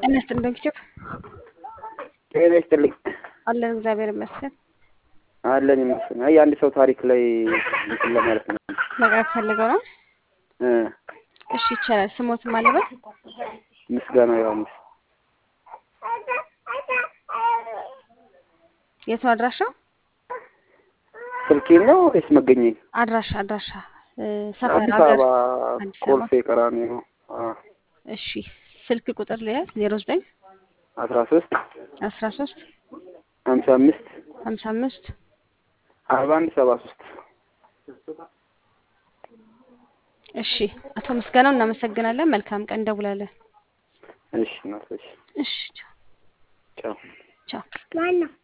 ጤና ይስጥልኝ ዶክተር ጤና ይስጥልኝ አለን እግዚአብሔር ይመስገን። አለን ይመስገን። አይ የአንድ ሰው ታሪክ ላይ እንትን ለማለት ነው መቅረብ ፈልገው ነው። እ እሺ ይቻላል። ስሞትም አለበት ምስጋና ዮሐንስ የት ነው አድራሻው? ስልኬን ነው ወይስ መገኘኝ? አድራሻ አድራሻ እ ሰፈር አዲስ ሀገር አበባ አዲስ አበባ። ኮልፌ ቀራኒዮ ነው። እሺ ስልክ ቁጥር ልያዝ ዜሮ ዘጠኝ አስራ ሶስት አስራ ሶስት ሀምሳ አምስት ሀምሳ አምስት አርባ አንድ ሰባ ሶስት እሺ አቶ ምስጋናው እናመሰግናለን። መልካም ቀን እንደውላለን። እሺ እናቶች እሺ ቻው ቻው ቻው። ማነው